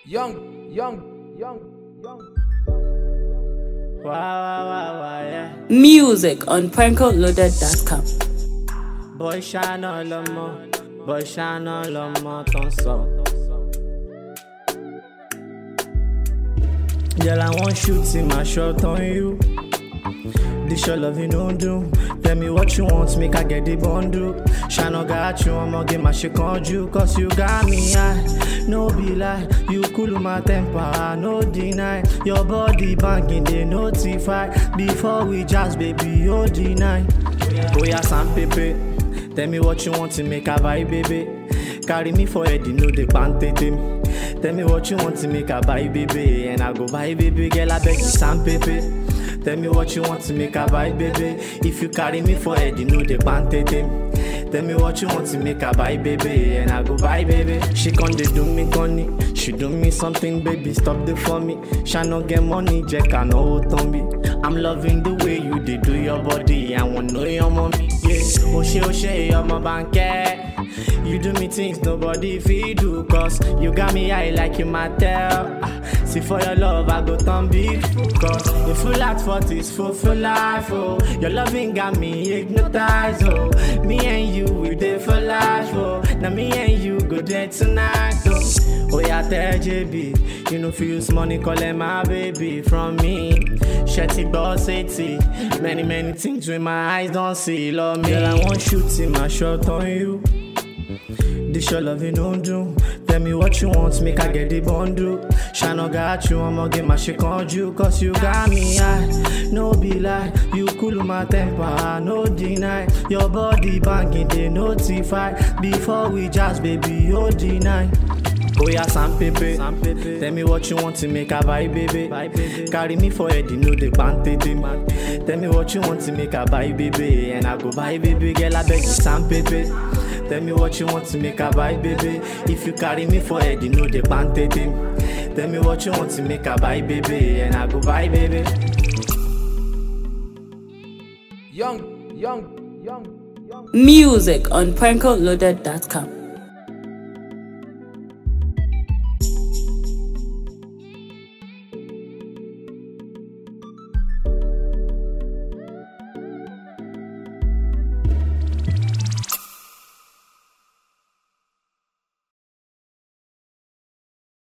Young, young, young, young. Wow, wow, wow, wow, yeah. Music on prankoloaded.com. Boy ṣáná lọmọ, boy ṣáná lọmọ tó ń sọ. Girl, I want shoot in my shot on you. This your love you don't do. Tell me what you want, make I get the bundle. Shana got you, I'ma get my shit on you. Cause you got me high, no be lie. You cool my temper, I no deny. Your body banging, they notify. Before we just, baby, you deny. Oh yeah, Sam Pepe. Tell me what you want to make a buy, baby. Carry me for head, you know the pantete me. Tell me what you want to make a buy, baby. And I go buy, baby, girl, I beg you, Sam Pepe. Tell me what you want to make a buy, baby. If you carry me for head, you know the pantete me. Tell me what you want to make a buy, baby. And I go buy, baby. She con dey do me conny. She do me something, baby. Stop the for me. Shall not get money, Jack, I know what on me. I'm loving the way you dey do your body. I want know your mommy. Yeah. Oh, she, oh, she, you're my banker. You do me things nobody fit do Cause you got me high like you tell. Ah, See for your love I go turn big Cause the full at 40 is full for life oh Your loving got me hypnotized oh Me and you we there for life oh Now me and you go there tonight oh Oh yeah tell JB You know fi use money call them my baby from me Shetty boss 80 Many many things with my eyes don't see Love me Girl I want shoot in my shot on you this your love you don't do. Tell me what you want, make I get the bundle. Shana got you, I'ma get my shit on you. Cause you got me high, no be lie. You cool my temper, I no deny. Your body banging, they notify. Before we just, baby, you deny. Oh yeah, Sam Pepe. Tell me what you want to make a buy, baby. Carry me for head, you know the pantete. Tell me what you want to make a buy, baby. And I go buy, baby, girl, I beg you, Sam Pepe. Tell me what you want to make a buy, baby. If you carry me for head, you know the pantete. Tell me what you want to make a buy, baby. And I go buy, baby. Young, young, young, young. Music on prankoloaded.com.